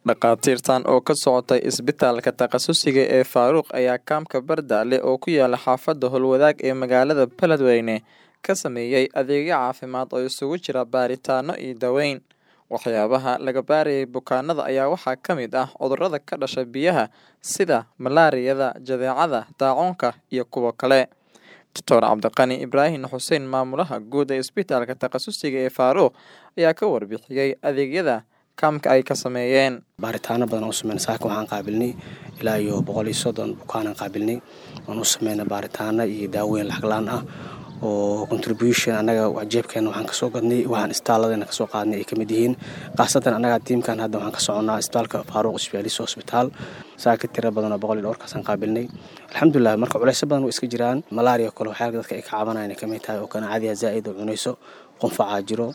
Dhakhaatiirtan oo ka socotay isbitaalka takhasusiga ee Faaruq ayaa kaamka Bardaale oo ku yaala xaafadda Howlwadaag ee magaalada Beledweyne ka sameeyay adeegyo caafimaad oo isugu jira baaritaanno iyo daaweyn. Waxyaabaha laga baarayay bukaanada ayaa waxaa ka mid ah cudurrada ka dhasha biyaha sida malaariyada, jadeecada, daacuunka iyo kuwo kale. Dr Cabdiqani Ibraahin Xuseen maamulaha guud ee isbitaalka takhasusiga ee Faaruq ayaa ka warbixiyay adeegyada kaamka ay ka sameeyeen. baaritaano badan oo sameyn saaka waxaan qaabilnay ilaa iyo boqol iyo soddon bukaanaan qaabilnay waan u sameynay baaritaano iyo daaweyn lacag la-aan ah oo contribution annaga jeebkeena waxaan kasoo gadnay waxaan isbitaalladeena kasoo qaadnay ay ka mid yihiin khaasatan annaga tiimkan hadda waxaan ka soconnaa isbitaalka faaruq specialist hospital saaka tiro badan oo boqol iyo dhowrkaasaan qaabilnay alxamdulilah marka culeysyo badan way iska jiraan malaria kale waxyaala dadka ay ka cabanayaan ay ka mid tahay oo kanaacadiya zaa'id oo cunayso qunfacaa jiro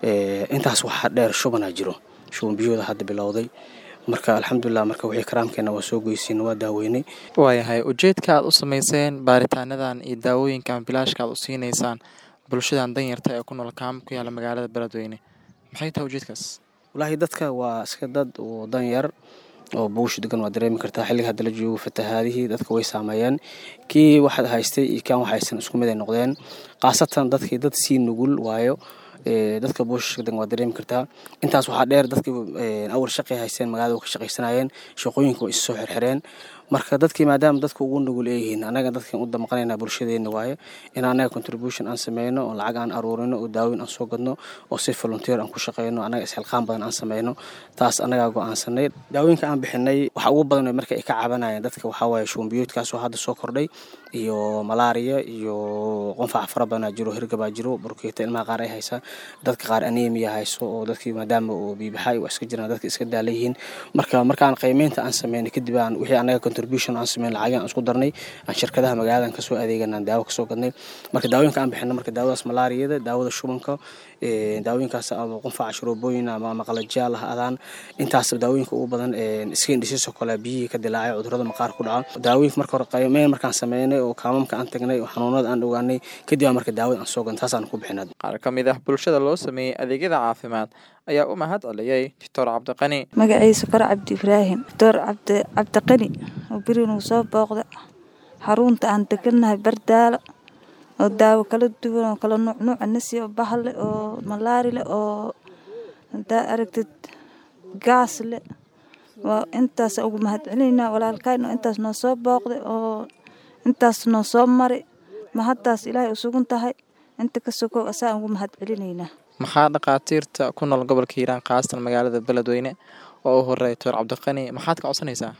intaas waxaa dheer shubanaa jiro shuban biyahooda hadda bilowday marka alxamdulilah marka wixii karaamkeena waa soo goysiin waa daaweynay waayahay ujeedka aad u sameyseen baaritaanadan iyo daawooyinkan bilaashka aad u siinaysaan bulshadan danyarta ee ku nool kaam ku yaala magaalada beledweyne maxay tahay ujeedkaas walaahi dadka waa iska dad oo danyar oo buush degan waa dareemi kartaa xilliga hadda la joogo fatahaadihii dadka way saameeyeen kii waxaad haystay iyo kan wax haysan isku mid ay noqdeen khaasatan dadkii dad sii nugul waayo dadka buushka degan waa dareemi kartaa intaas waxaa dheer dadkii awal shaqay haysteen magaalada ka shaqaysanayeen shaqooyinka way issoo xirxireen marka dadkii maadaama dadka ugu nugul ay yihiin annaga dadkan u damqanayna bulshadeena waaye in annaga contribution aan sameyno oo lacag aan aruurino oo daaweyn aan soo gadno oo si volunteer aan ku shaqeyno annaga isxilqaan badan aan sameyno taas annagaa go-aansanay daawooyinka aan bixinay waxa ugu badan marka ay ka cabanayeen dadka waxaa waaye shuumbiyoodkaas oo hadda soo kordhay iyo malaria iyo qunfac fara badanaa jiro hirgabaa jiro burkeeta ilmaha qaar ay haysaa dadka qaar anemia hayso oo dadkii maadaama uu biibaxay waa iska jiraan dadka iska daala yihiin marka markaan qiimeynta aan sameynay kadib aan wixii annaga contribution aan sameyn lacag aan isku darnay aan shirkadaha magaaladan kasoo adeegan aan daawo kasoo gadnay marka daawooyinka aan bixino marka daawadaas malaariyada daawada shubanka daawooyinkaas ama qunfaca shuruubooyin ama maqalajaal ah adaan intaas daawooyinka ugu badan skin disease oo kale biyihii ka dilaacay cudurrada maqaar ku dhaca daawooyinka marka hore qiimeyn markaan sameynay oo kaamamka aan tagnay oo xanuunada aan ogaanay kadib aan marka daawada aan soo gadnay taasaan ku bixinay qaar ka mid ah bulshada loo sameeyey adeegyada caafimaad ayaa u mahad celiyey doctor cabdiqani magaciisa kore cabdi ibraahim doctor cabdi cabdiqani oo berinuu soo booqda xarunta aan degannahay bardaalo oo daawo kala duwan oo kala nuuc nuuca nasi oo bahle oo malaari leh oo hadaa aragtid gaas leh waa intaas ugu mahad celinaynaa walaalkayn oo intaas noo soo booqday oo intaas noo soo mari mahaddaas ilaahay u sugan tahay inta ka sokow asaan ugu mahad celinaynaa maxaa dhakhaatiirta ku nool gobolka hiiraan khaasatan magaalada beledweyne oo u horeeya doctor cabdiqani maxaad ka codsanaysaa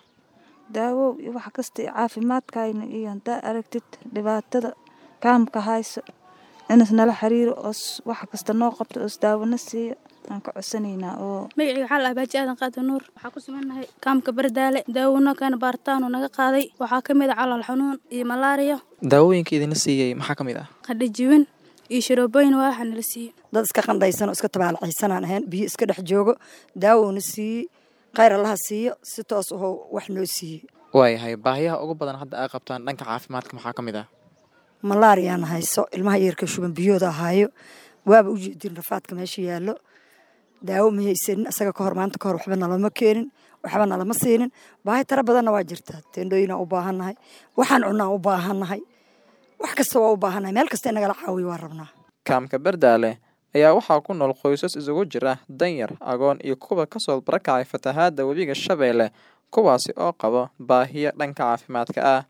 daawow iyo wax kasta iyo caafimaadkayna iyo haddaa aragtid dhibaatada kaamka hayso inas nala xiriiro oos wax kasta noo qabto oos daawona siiyo aan ka codsanaynaa oo magacii waxaa la abaaji aadan qaada nuur waxaa ku sugannahay kaamka bardaale daawona kana baaritaanu naga qaaday waxaa ka mid ah calool xanuun iyo malaariya daawooyinka idinla siiyey maxaa ka mid ah qadhajiwin iyo sharoobooyin waa waxa nala siiyey dad iska qandhaysan oo iska tabaalacaysanaan ahayn biyo iska dhex joogo daawowna siiyey khayr allaha siiyo si toos ahoo wax noo siiyey waayahay baahiyaha ugu badan hadda aa qabtaan dhanka caafimaadka maxaa ka mid ah malaariyaan hayso ilmaha yeerka shuban biyooda ahaayo waaba u jeedin rafaadka meesha yaallo daawo ma haysanin isaga kahor maanta kahor waxba nalama keenin waxba nalama siinin baahi tara badanna waa jirtaa teendhooyinaan u baahannahay waxaan cunaan u baahannahay wax kasta waa u baahannahay meel kasta in nagala caawiyo waa rabnaa kaamka bardaale ayaa waxaa ku nool qoysas isugu jira danyar agoon iyo kuwa kasoo barakacay fatahaadda webiga shabeelle kuwaasi oo qabo baahiyo dhanka caafimaadka ah